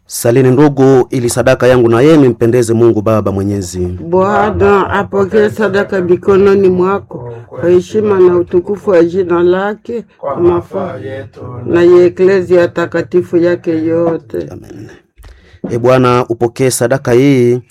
Salini ndugu, ili sadaka yangu na yenu impendeze Mungu Baba Mwenyezi. Bwana apokee sadaka mikononi mwako kwa heshima na utukufu wa jina lake, kwa mafaa yetu na ya eklezia takatifu yake yote. Amen. E Bwana, upokee sadaka hii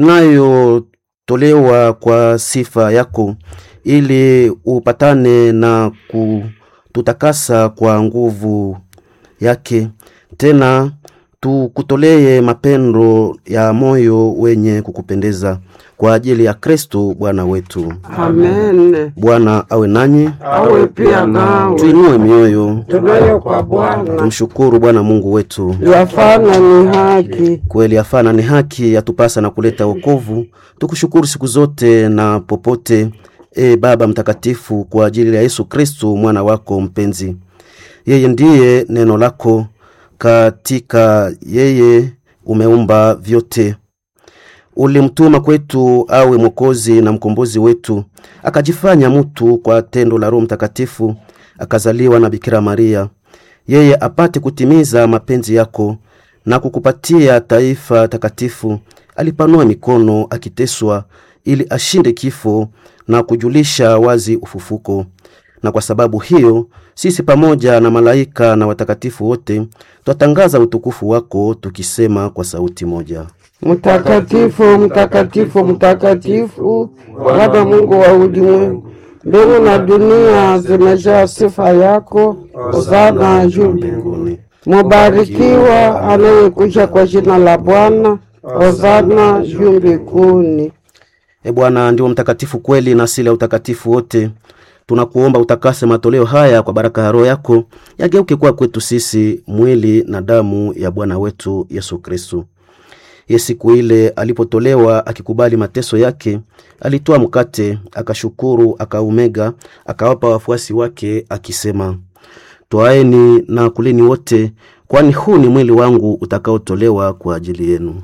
inayotolewa kwa sifa yako, ili upatane na kututakasa kwa nguvu yake, tena tukutolee mapendo ya moyo wenye kukupendeza kwa ajili ya Kristo Bwana wetu. Amen. Bwana awe nanyi, Awe pia nawe. tuinue mioyo, Tunayo kwa Bwana tumshukuru Bwana Mungu wetu. yafana ni haki. Kweli afana ni haki yatupasa na kuleta wokovu. Tukushukuru siku zote na popote, e Baba Mtakatifu, kwa ajili ya Yesu Kristu mwana wako mpenzi. Yeye ndiye neno lako, katika yeye umeumba vyote. Ulimtuma kwetu awe mwokozi na mkombozi wetu, akajifanya mtu kwa tendo la Roho Mtakatifu, akazaliwa na Bikira Maria, yeye apate kutimiza mapenzi yako na kukupatia taifa takatifu. Alipanua mikono akiteswa, ili ashinde kifo na kujulisha wazi ufufuko. Na kwa sababu hiyo sisi pamoja na malaika na watakatifu wote twatangaza utukufu wako tukisema kwa sauti moja: Mtakatifu, mtakatifu, mtakatifu, Baba Mungu wa ulimwengu, mbingu na dunia zimejaa sifa yako. Hosana juu mbinguni. Mubarikiwa anayekuja kwa jina la Bwana. Hosana juu mbinguni. E Bwana, ndio mtakatifu kweli na asili ya utakatifu wote. Tunakuomba utakase matoleo haya kwa baraka ya Roho yako, yageuke kuwa kwetu sisi mwili na damu ya Bwana wetu Yesu Kristu. Ye siku ile alipotolewa akikubali mateso yake, alitoa mkate, akashukuru, akaumega, akawapa wafuasi wake akisema, twaeni na kuleni wote, kwani huu ni mwili wangu utakaotolewa kwa ajili yenu.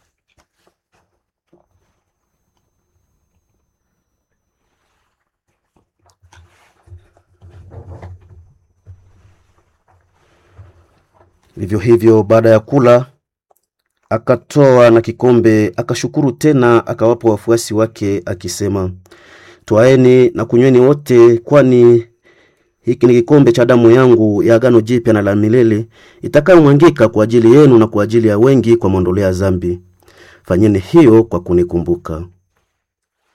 Vivyo hivyo baada ya kula akatoa na kikombe, akashukuru tena, akawapa wafuasi wake akisema, twaeni na kunyweni wote, kwani hiki ni kikombe cha damu yangu ya agano jipya na la milele, itakayomwangika kwa ajili yenu na kwa ajili ya wengi kwa maondoleo ya dhambi. Fanyeni hiyo kwa kunikumbuka.